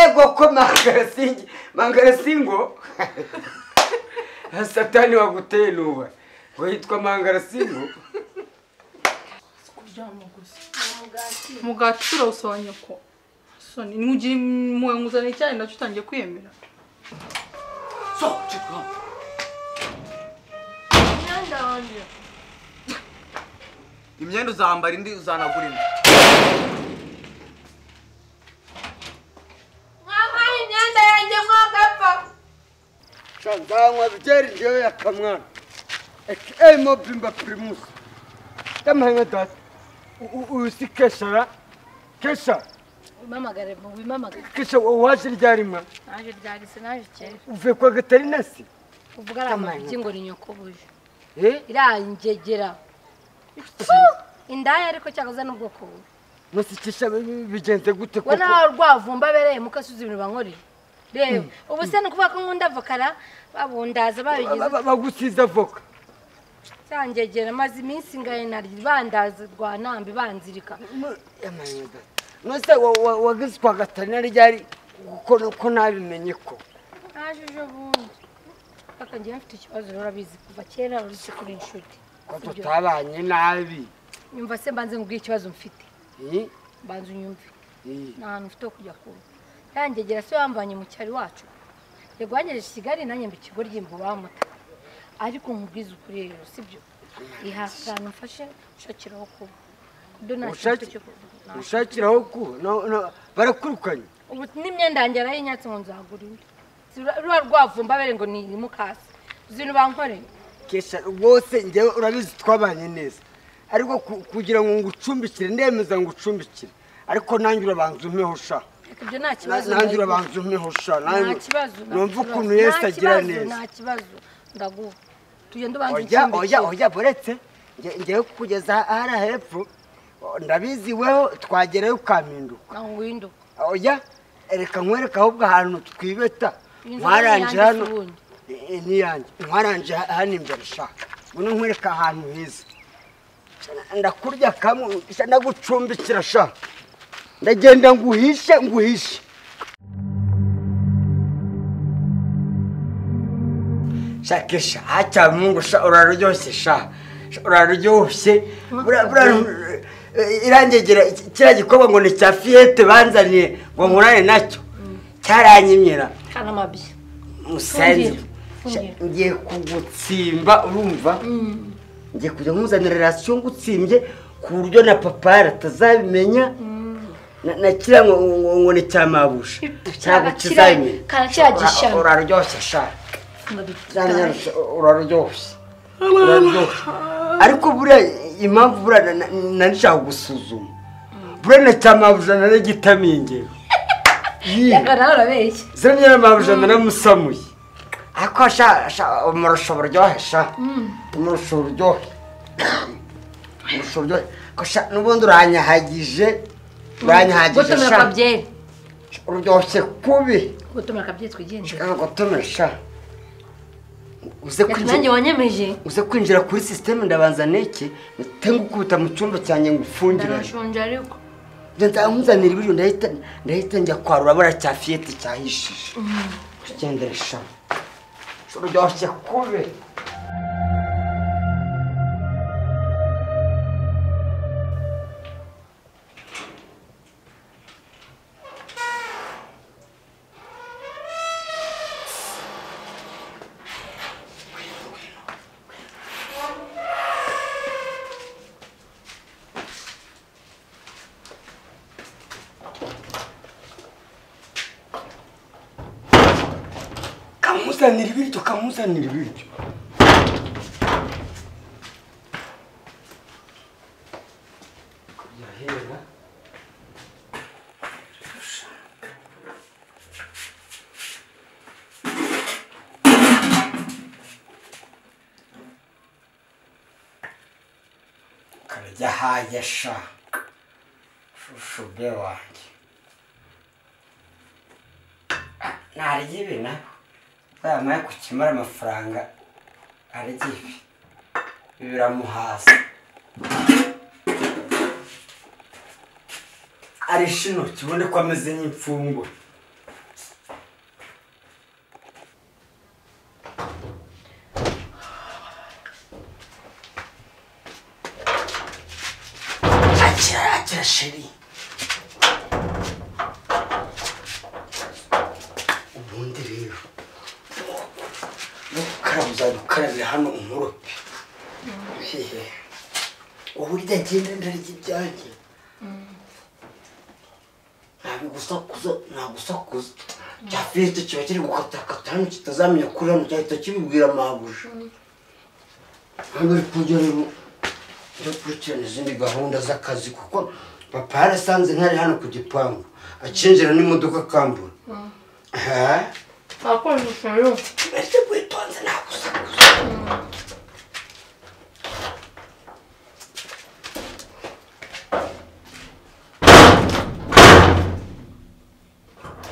ego ko mangarasingi mangarasingo satani waguteye nuba ngo yitwa mangarasingo kuryama gusa umugati turawusobanya ko soni ntugire impuhwe nguzane cyane nacyo utangiye kwiyemera So, shit, komm. imyenda wanjye Imyenda uzambara indi uzanagura indi. mwampaye imyenda yanjye mwagapfa shazanywa byeri njyewe yakamwana aka mobimba pirimusi yamahanga data uzi keshara kesha Ubimamagare mu bimamagare kesha waje ryarima naje ryari se naje kera uvuye kwa gatarinasi uvuga ari amagi ngo ni nyoko buje eh irangegera indaya ariko cyakoze n'ubwoko bubi musikisha bigenze gute we koko nawe rwavumba bereye mukasuzi ibintu bankoreye reba ubu se ni ukuvuga ko nkunda avokara babundaza babigize Ba- bagusize avoka cyangegera maze iminsi ngaye naryo bandaza rwa nambi banzirika nose wagize kwa gatarina ryari kuko ko nabimenye ko naje ejo bundi paka ngewe mfite ikibazo urabizi kuva kera uretse kuri inshuti ko Ibyo. tutabanye nabi nyumva se mbanze nkubwire ikibazo mfite Eh, mbanze unyumve eh. nta hantu ufite ho kujya kumva yangegera se wamvanye mu cyaro iwacu yego wangejeje i kigali nanjye mba ikigo ry'imbo bamuta ariko nkubwize ukuri rero sibyo ihasana mfashe nshakiraho kuba kudo nta kintu mfite Ubushake- cyo kuvuga Nta- ushakiraho ku no- no, barakurukanye ubu n'imyenda yanjye yarayinyatse ngo nzagura indi Si ruba- ruba rwavumba bere ngo ni mukasi uzi ibintu bankoreye kesha rwose njyewe urabizi twabanye neza ariko ku- kugira ngo ngucumbikire ndemeza ngucumbikire ariko nanjye urabanza umpeho sha reka ibyo nta Na- kibazo nanjye ndabiguha. urabanza umpeho sha nta nanjye- kibazo nta numva kibazo. ukuntu yesu Nta agira kibazo, neza nta kibazo ndaguha tugenda ubanza oya oya ucumbikire. oya buretse nge- ngewe kugeza hariya hepfo o, ndabizi weho twagerayo ukampinduka nta winduka oya reka nkwereke ahubwo ahantu twibeta Inzu nwaranje ni hano iyanjye si ubundi. Eh, eh, niyanjye nwaranje ha- hano imbere sha mbona nkwereka ahantu heza Sha, ndakurya kamwe sha, ndagucumbikira sha ndagenda nguhishe nguhishe shakisha hacha mungu sha uraryoshye sha Sha, uraryoshye Bura- bura- eh, irangegera iki- kiriya gikorwa ngo ni cya fiyete banzaniye ngo nkurane nacyo cyaranyimira hari amabya musanze Sha, Fungira, ngiye kugutsimba urumva ngiye kujya nkuzanira rasiyo ngutsimbye ku buryo na papara atazabimenya Na- na kiriya ngo- ngo ngo ni cya mabusha ntabwo kizabimenya karakira Ura- gishami uraryoshye sha Uraryoshye, uraryoshye uraryoshye ariko buriya impamvu buriya na- na- nari nshaka gusuzuma buriya na cya mabujana n'igitamingewe yagarara urabeshya ziranyera mabujana namusamuye ariko sha- sha- umurusha uburyohe sha umurusha uburyohe umurusha uburyohe Ko sha, n'ubundi uranyahagije uranyahagije gutumira sha akabyeri uryoshye kubi gutumira akabyeri twigendera shaka gutumira sha uze reka kwinjira nanjye wanyemeje uze kwinjira kuri sisiteme ndabanza neke mpite ngukubita mu cyumba cyanjye ngufungire ndanashonje ariko nzajya nkuzanira ibiryo ndahita ndahita njya kwarura buriya cya fiyete cyahishije tugendere sha uryoshye kube kamuzanira ibiryo kamuzanira ibiryo yahera karya haye sha shushu be wanjye narya ibi nawe yamaye kukimara amafaranga arya ibi ibi biramuhaza arisha intoki ubundi ko ameze nk'imfungwa akira akira sheri ubundi rero nukara muzadukarabira hano umurope hehe uburyo agenda ndarya ibyanjye ntabigusakuza ntagusakuza cya fiyete kiba kiri gukatakata hano kitazamenya kuri hano cyahita kibibwira mabuja hano uri kujya rero yo gukurikirana izindi gahunda z'akazi kuko papa yarasanze ntari hano ku gipangu akinjira n'imodoka akambura aha akunda utuntu tuberetse witonze nagusakuza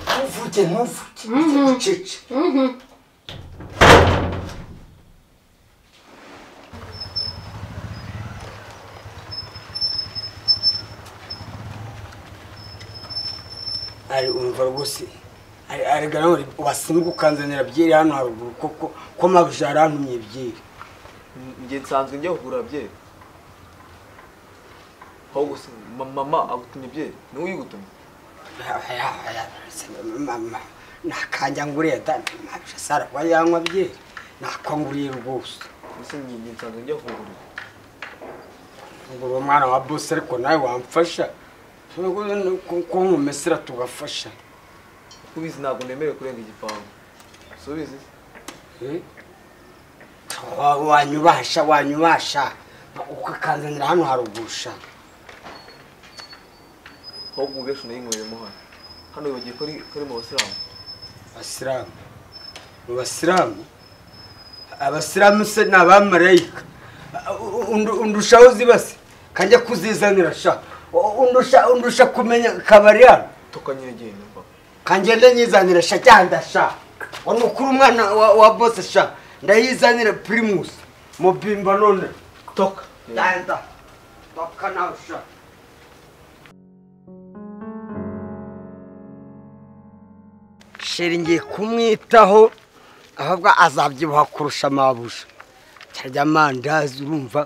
ntuvuge ntuvuge cece ari urumva rwose ari arigana wasimbuka ukanzanira byeri hano haruguru koko ko mabuja yarantumye byeri njye nsanzwe njya kugura byeri aho gusa ma- mama agutumye byeri niwe uyigutumye mama nakajya nguriye da mabuja sara kuba yanywa byeri nako nguriye rwose mbese njye njye nsanzwe njya kugurira ngo uwo mwana wa bose ariko nawe wamfasha ko nkumesera tugafasha kubizi ntabwo nemerewe kurenga igipangu subizi Eh? Wa- wanyubasha wanyubasha ukakanzanira hano harugusha aho gugesha unayinyweremo hano hano wibagiye ko ari- ko ari mu basilamu basilamu mu basilamu abasilamu se ni abamarayika U- undu- undushaho zibase kajya kuzizanira sha U- undusha undusha kumenya kabari hano tukanyegeye mva kangende nyizanira sha cyanda sha wani ukuri umwana wa, wa bose sha ndayizanira primus mubimba none toka cyanda toka nawe sha sheri ngiye kumwitaho ahubwo azabyibuha kurusha amabuja cyarya amandazi urumva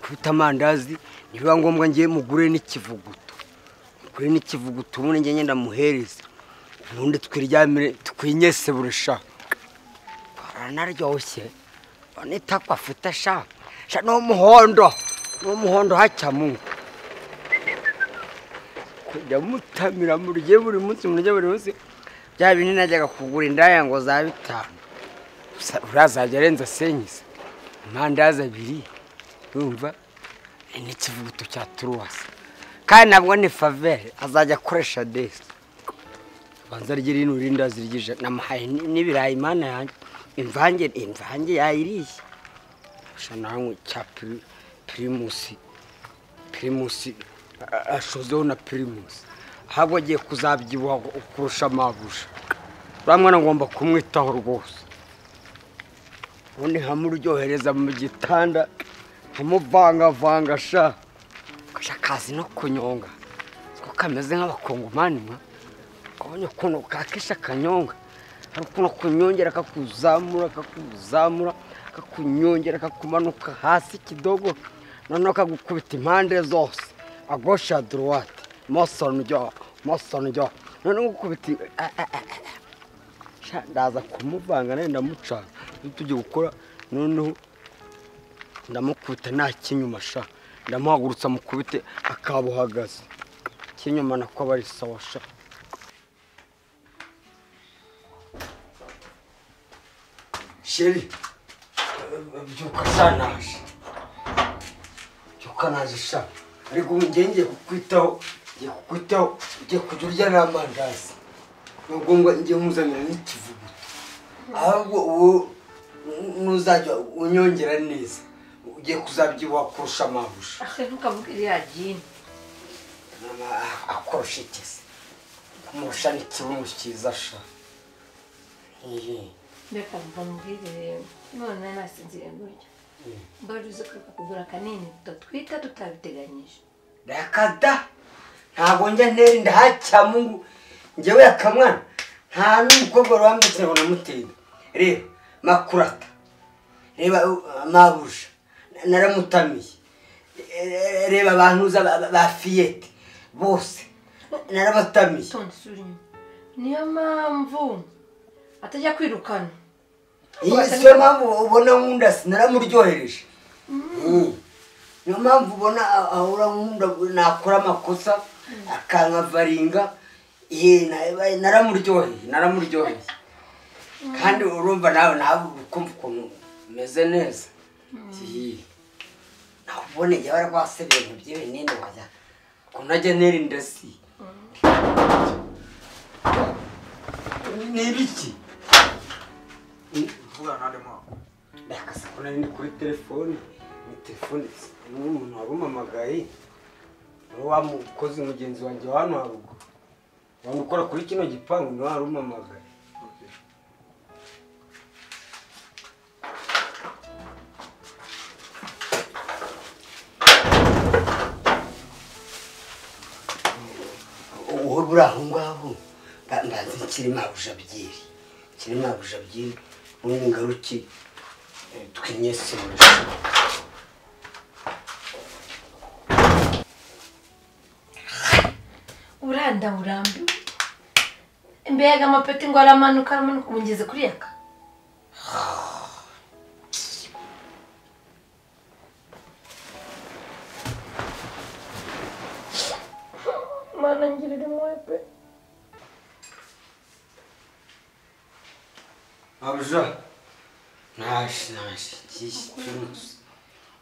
kubita amandazi nibiba ngombwa ngiye mugure n'ikivuguto mugure n'ikivuguto ubundi njye ngenda muhereza ubundi twiryamire twinyese burusha baranaryoshye none itakwa afite sha sha ni umuhondo ni umuhondo hacya mu kujya mutamira murye buri munsi murye buri munsi bya bindi najyaga kugura indaya ngo za bitanu gusa urazajya arenza senyise amandazi abiri yumva n'ikivuguto cya turuwasi kandi nabwo ni favere azajya akoresha desi banza rye rino rinda zirigije namuhaye ni- n'ibirayi imana yanjye imvange imvange yayiriye sha nawe cya pri- pirimusi pirimusi a- ashozeho na pirimusi ahubwo agiye kuzabyibuha ku- kurusha amabuja uriya mwana ngomba kumwitaho rwose ubundi nkamuryohereza mu gitanda nkamuvangavanga sha kasha kazi no kunyonga ko kameze nk'abakongomani mwa kabonye ukuntu kakisha akanyonga hari ukuntu kunyongera kakuzamura kakuzamura kakunyongera kakumanuka hasi kidogo noneho kagukubita impande zose agosha ya duruwate mosonjo mosonjo noneho gukubita a- a- a- a- sha, ndaza kumuvanga nawe ndamucana iyo tugiye gukora noneho ndamukubita nta kinyuma sha ndamuhagurutsa mukubite akabuhagaze kinyuma nako aba ari sawa sha sheri byuka sha naje byuka naje sha ariko ubu njye ngiye kukwitaho ngiye kukwitaho ugiye kujya urya n'amandazi ni ngombwa njye nkuzanira n'ikivuguto ahubwo uwo nuzajya unyongera neza ugiye kuzabyibuha kurusha amabusha ntukavuge iriya jini mama akorosha ikese kumurusha n'ikibuno cyiza sha Ehe. reka mva mubwire rero none nasinziriye gutya mbaruze uzi ko kugura kanini tutwita tutabiteganyije ndayakada ntabwo njya ntera inda hacyamungu njyewe akamwana nta n'umukobwa wari wambutse ngo namutinda reba makurata reba uh, mabuja naramutamiye Eh, reba abantuza ba- ba- ba fiyete bose narabatamiye tonde isura inyuma niyo mpamvu atajya kwirukana iyi siyo mpamvu ubona nkunda naramuryohereje Mm. niyo mpamvu ubona a- ahora nkunda nakora amakosa akankavaringa Ye, na- naramuryoheye naramuryoheye kandi urumva nawe nawe ukumva ukuntu umeze neza Ye. nawe ubona igihe bari base ibintu by'ibinini wajya ukuntu ajya nera indasi ni ibiki Vugana nande mama. ndakasa ko nari ndi kuri telefone ni telefone n'umuntu wabumamagaye niwe wamukoze mugenzi wanjye wa hano haruguru wari ukora kuri kino gipangu niwe warumamagaye Okay. wowe buri aho ngaho mba- mbazi kirimo abujabyeri kirimo abujabyeri ubundi ngaruke eh, twinyesurure uranda urambiwe mbega amapeti ngo aramanuka aramanuka umugeze kuri yaka mana ngirira impuhwe pe abuja naje naje ngiye turutse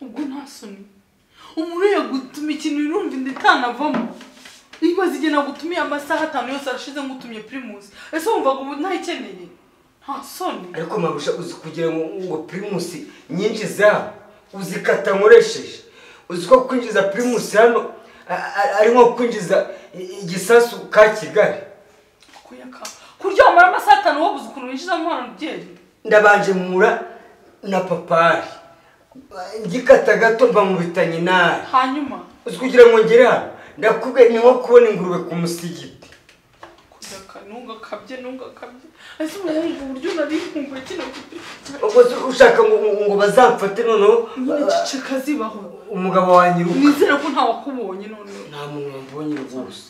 ubwo ntasoni umuntu yagutuma ikintu urumva inda itanavamo imaze igihe nagutumiye amasaha atanu yose arashize ngutumye primus ese wumvaga ubu ntayikeneye nta soni ariko mabusha uzi kugira ngo ngo pirimusi nyinshi zabo uzikata nkoresheje uzi ko kwinjiza pirimusi hano a- a- ari nko kwinjiza i- igisasu ka kigali kuyaka kuryamara amasaha atanu wabuze ukuntu winjizamo umwana byeri ndabanje mura na papari ngikata gato mba mu bitanyinari hanyuma uzi kugira ngo ngere hano ndakubwiye ni nko kubona ingurube ku musigiti kuyaka ntugakabye ntugakabye ese umuntu wumva uburyo narikumbuye kino kipe ubwo se ushaka ngo ngo- ngo bazamfate noneho nyine ceceka zibaho umugabo wanyiruka nizere ko ntawakubonye noneho nta muntu wambonye rwose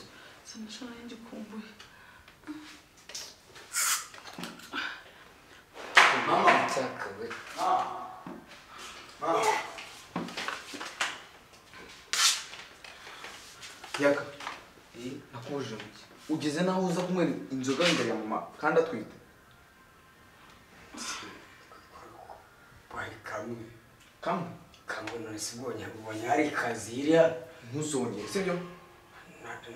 sanashana yangikumbuye mama mutakawe Mama. Yaka. Nakubujije mu ki? Ugeze naho uza kunywera inzoga imbere ya mama kandi atwite. bari kamwe Kamwe. kambona sibonye ubonye hari kazi iriya Ntuzongere, sibyo?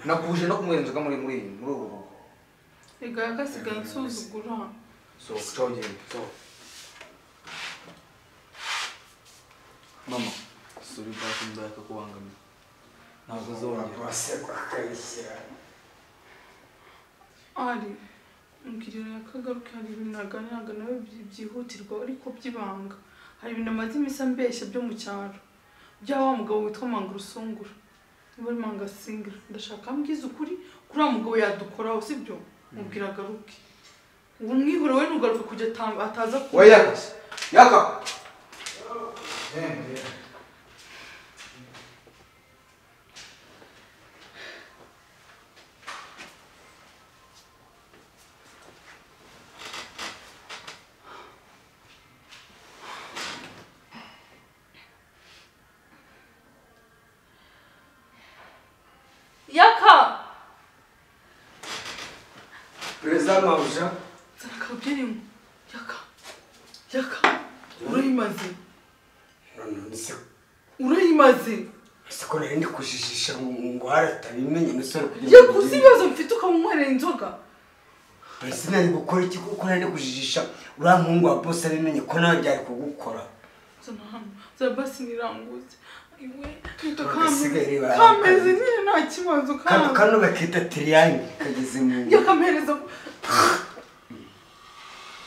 Nakubujije no kunywera inzoga muri muri iyi- muri ubu rugo. rega yagasigaye nsuzugura So, caho ugende. So. Mama, sorry back ndaya kakubangamiye. Ntabwo uzongera. rwose rwakabishyira ari mbwirira yakagaruke hari ibintu naganiraga nawe byi- byihutirwa ariko by'ibanga hari ibintu amaze iminsi ambeshya byo mu cyaro bya wa mugabo witwa manga urusungura niba ari manga singira ndashaka ambwiza ukuri kuri wa mugabo yadukoraho sibyo mubwira agaruke ubu mwihore we ntugaruke kujya ata- ataza Oya yaka. Yaka. yaka perezida mabuja nzana akabyinimo yaka yaka urayimaze none se urayimaze ese ko nari ndi kujijisha ngo ngo haratabimenye musore kugira yakuze ibibazo mfite ukamunywerera inzoga mbese nari gukora iki kuko nari ndi kujijisha uriya muhungu wa bose abimenye ko nawe byari kugukora zana hano zana basi niranguze iwe reka Bagasigaye kameze bara- kameze nyine nta kibazo kano kameze kano bakita tiriyange kageze mu yakamereza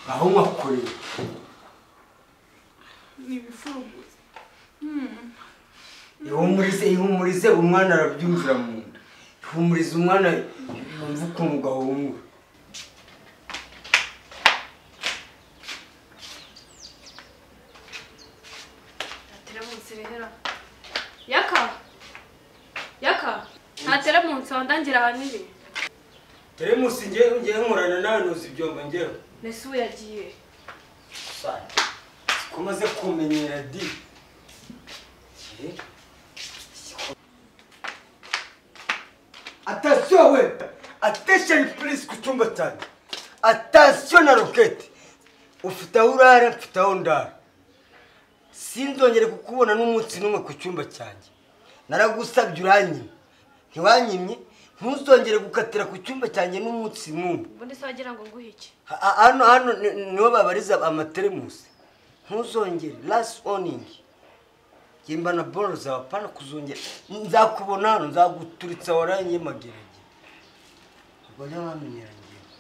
aho nkakoreye ni ibifuruguza ihumurize ihumurize umwana arabyumvira mu nda ihumurize umwana yumva ukuntu gahunga atera munsi rehera yaka yaka nta teremunsi wandangira ahanini teremusi ngewe ngewe nkorana nawe ntuzi ibyombo ngewe mbese ubu yagiye kumaze kumenyera di atasiyo we atesheni purisi ku cyumba cyanjye atasiyo na roketi ufite aho urara mfite aho ndara sinzongere kukubona n'umunsi n'umwe ku cyumba cyanjye naragusabye uranyimye ntiwanyimye ntuzongere gukatira ku cyumba cyanjye n'umunsi n'umwe ubundi se wagira ngo nguhe iki Ha- hano hano ni- niho babariza amateremusi ntuzongere lasi oningi yemba na boro zawe apana kuzongera nzakubona hano nzaguturitsa waranye magerege ubwo rero wamenyera ngewe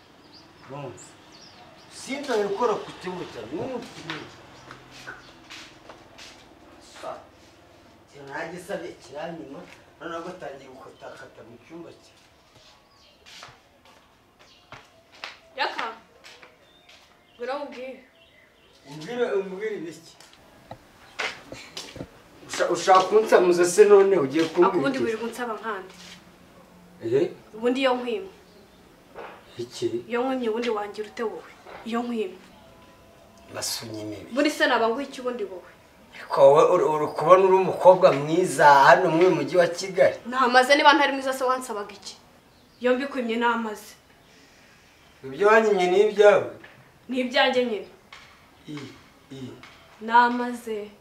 bumva sinzongere gukora ku kibuga cyanjye n'umunsi n'umwe Sa- ikintu nagisabye kiranyuma noneho batangiye gukatakata mu cyumba cyanjye yaka ngwino mubwire umbwire umbwire ibiki Usha- ushaka kunsamuza se none ugiye ako ubundi kumbwira wirirwa unsaba nkandi iki ubundi iyo nkwimye iki iyo nkwimye ubundi wangira ute wowe iyo nkwimye basunya imibi ubundi se naba nguhe iki ubundi wowe ariko wowe uri- uri kubona uri umukobwa mwiza hano muri uyu mujyi wa kigali ntamaze niba ntari mwiza se wansabaga iki iyo mbikwimye namaze ibyo wanyimye ni ibyawe ni ibyanjye nyine I, i. namaze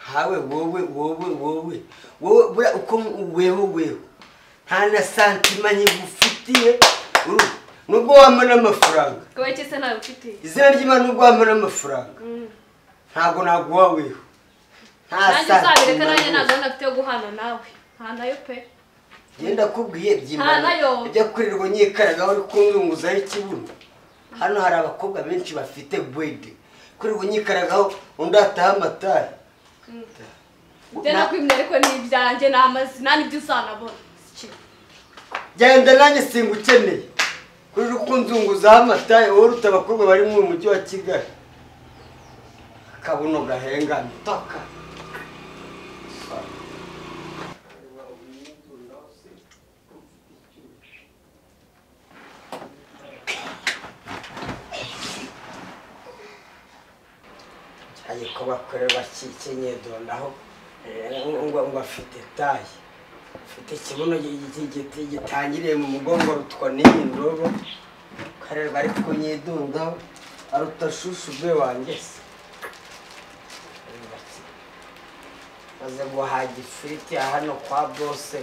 hawe wowe wowe wowe wowe buriya uko weho weho nta na santima nkigufitiye uru- nubwo wampa n'amafaranga ko iki se ntabifitiye izina ry'imana nubwo wampa n'amafaranga ntabwo naguha weho nta nanjye uzabireka santima rwose. nanjye ntabwo nafite yo guhana nawe nta nayo pe genda kubwiye Nta nayo. byimana ibyo kurirwa nyikaragaho uri kumwunguzaho ikibuno hano hari abakobwa benshi bafite wede kurirwa nyikaragaho undi ataha amatara byo nakwimye ariko ni ibyanjye namaze nta n'ibyo uzanabona Si ikintu. genda nanjye singukeneye kurirwa ukunzunguzaho amataye wowe uruta abakobwa bari mu mujyi wa kigali akabuno gahengamye taka ariko bakorera bakikenye dondaho ngo ngo afite taye afite ikibuno gi- gi- gi- gitangiriye mu mugongo rutwa n'iyi ndobo karerwa ari kunyidundaho aruta shushu ubwe wanjye se maze guhaga ifiriti ya hano kwa bose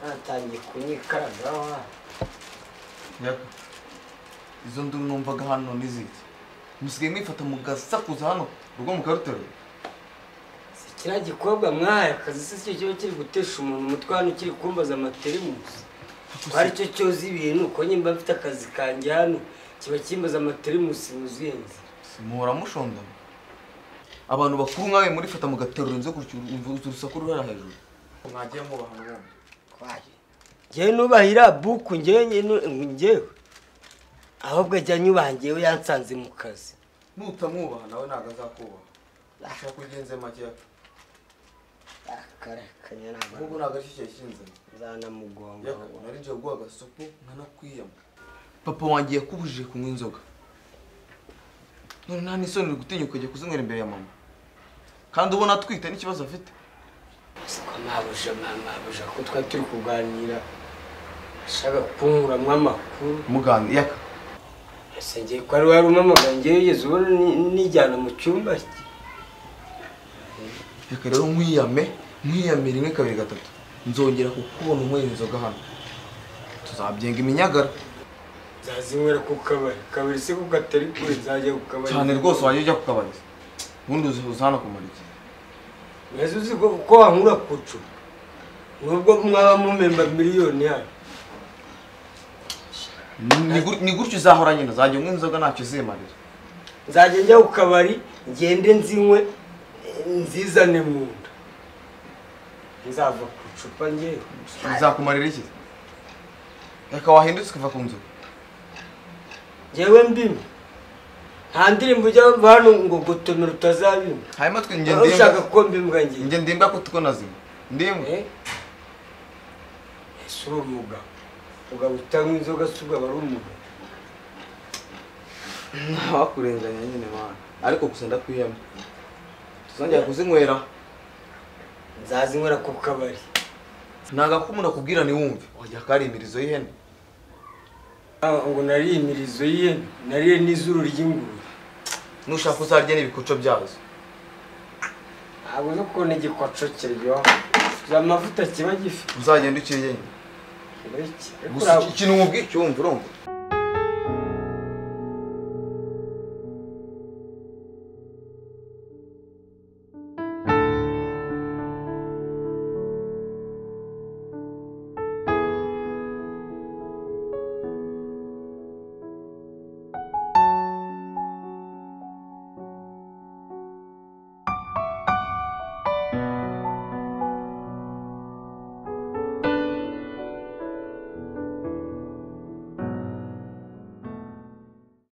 natangiye kunyikaragaho hano yaka izo nduru numvaga hano n'izindi musigaye mwifata mugasakuza hano urwo mukaruterura Si kiriya gikobwa mwaya akazi se si cyo kiba kiri gutesha umuntu umutwe hano kiri kumbaza amaterimusi twari cyo cyoza ibintu uko nyimba mfite akazi kanjye hano kiba kimbaza amaterimusi wuzuye nzira muhora mushondana abantu bakuru nkawe murifata mugaterura inzu gutyo urumva urusaku ruhera hejuru mwagiye mubaha ubundi ngewe nubahira buku ngewe ngewe ngewe ahubwo ajya anyubaha ngewe yansanze mu kazi nutamwubaha nawe ntabwo azakubaha ushaka kugenze makeya akarakanya ahubwo ntabwo ntabwo ari cyo kinzana nzanamugonga yaka nari ngiye guha agasupu nkanakwiyama papa wanjye yakubujije kunywa inzoga none nta n'isoni uri gutinyuka kujya kuzinywera imbere ya mama kandi ubona atwite n'ikibazo afite siko mabuja mabuja ko twari turi kuganira ashaka kunkuramo amakuru muganga yaka ese ngiye ko ari wari umamagara ngewe yigeze ubona ni- nijyana mu cyumba cye reka rero nkwiyame nkwiyame rimwe kabiri gatatu nzongera kukubona unywera inzoga hano tuzabyenga iminyagara nzazinywera ku kabari kabari se ko katari kure nzajya ku kabari cyane rwose wajya ujya kukabariza ubundi uzi- uza hano kumara igihe ese uzi ko uko wankura ku cumu nubwo mwaba mumemba miliyoni yayo Ni gur- ni gutyo uzahora nyine uzajya unywa inzoga ntacyo uzimarira nzajya njya ku kabari ngende nzinywe eh, nzizane mu nda nzava ku icupa ngewe bizakumarira iki reka wahindutse ukava ku nzu ngewe mbimwe nta ndirimbo ujya wumva hano ngo gutomera utazabimba hanyuma twe njye wowe ushaka ndimbwa ko mbimbwa ngewe njye ndimbwa ko tuko nazima ndimbwa Eh? si uri umugabo umugabo utanywa inzoga si ubwo aba ari umugabo ntawakurenganya nyine mwana ariko gusa ndakwihema tuzongera kuzinywera nzazinywera ku kabari ntago ko umuntu akubwira ntiwumve wajya kari imirizo y'ihene Ah, ngo nariye imirizo ye nariye n'izuru ry'ingurube nushaka uzarya n'ibikoco byazo ntabwo zo kubona igikoco kiryoha za mavuta kiba gifite uzagenda ukiriye nyine kiba iki- gusa ikintu umubwiye cyumva urumva